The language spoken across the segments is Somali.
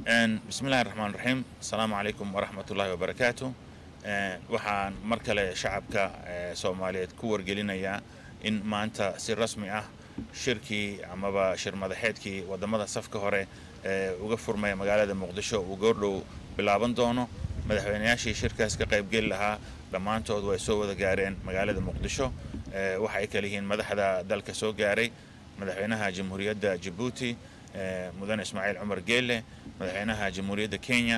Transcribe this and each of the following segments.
bismillahi raxmaan raxiim asalaamu calaykum waraxmat ullahi wabarakaatu waxaan mar kale shacabka soomaaliyeed ku wargelinayaa in maanta si rasmi ah shirkii amaba shir madaxeedkii wadamada safka hore ee uga furmaya magaalada muqdisho uu goordhow bilaaban doono madaxweynayaashii shirkaas ka qaybgeli lahaa dhammaantood way soo wada gaareen magaalada muqdisho waxa ay kala yihiin madaxda dalka soo gaaray madaxweynaha jamhuuriyadda jabuuti mudane ismaaciil cumar geelle madaxweynaha jamhuuriyadda kenya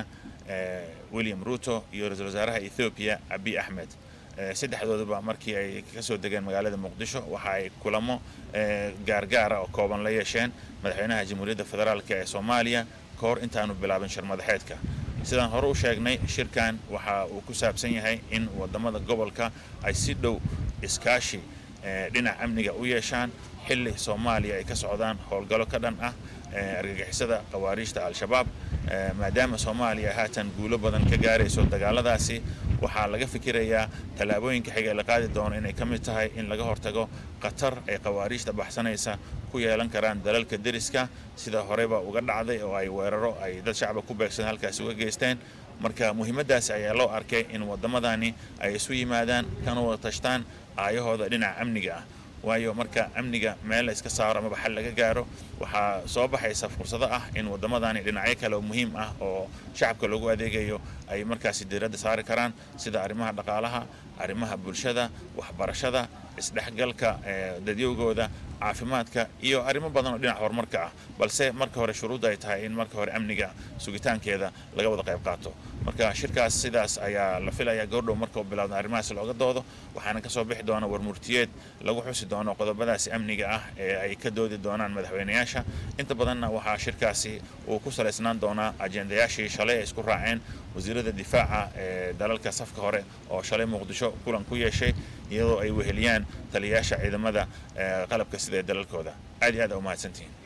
william ruto iyo ra-iisul wasaaraha ethoobiya abiy axmed saddexdooduba markii ay kasoo degeen magaalada muqdisho waxa ay kulamo gaargaara oo kooban la yeesheen madaxweynaha jamhuuriyadda federaalk ee soomaaliya ka hor intaanu bilaabin shir madaxeedka sidaan hore u sheegnay shirkan waxa uu ku saabsan yahay in wadamada gobolka ay si dhow iskaashi dhinac amniga u yeeshaan xilli soomaaliya ay ka socdaan howlgallo ka dhan ah argagixisada khawaariijta al-shabaab maadaama soomaaliya haatan guulo badan ka gaarayso dagaaladaasi waxaa laga fikirayaa tallaabooyinka xiga la qaadi doono inay ka mid tahay in laga hortago khatar ay khawaariijta baxsanaysa ku yeelan karaan dalalka deriska sida horeba uga dhacday oo ay weeraro ay dad shacba ku beegsan halkaasi uga geysteen marka muhiimaddaasi ayaa loo arkay in waddamadani ay isu yimaadaan kana wada tashtaan aayahooda dhinaca amniga ah waayo marka amniga meel la iska saaro amaba xal laga gaaro waxaa soo baxaysa fursado ah in waddamadani dhinacyo kale oo muhiim ah oo shacabka loogu adeegayo ay markaasi diiradda saari karaan sida arrimaha dhaqaalaha arrimaha bulshada waxbarashada isdhexgalka dadyowgooda caafimaadka iyo arrimo badan oo dhinac horumarka ah balse marka hore shuruudda ay tahay in marka hore amniga sugitaankeeda laga wada qayb qaato marka shirkaas sidaas ayaa la filayaa goordhow marka uu bilaabna arrimahaas looga doodo waxaana kasoo bixi doona warmurtiyeed lagu xusi doono qodobadaasi amniga ah ee ay ka doodi doonaan madaxweynayaasha inta badanna waxaa shirkaasi uu ku salaysnaan doonaa ajendayaashii shalay ay isku raaceen wasiirada difaaca ee dalalka safka hore oo shalay muqdisho kulan ku yeeshay iyadoo ay weheliyaan taliyayaasha ciidamada qalabka sida ee dalalkooda aad iyo aad a umahadsantihiin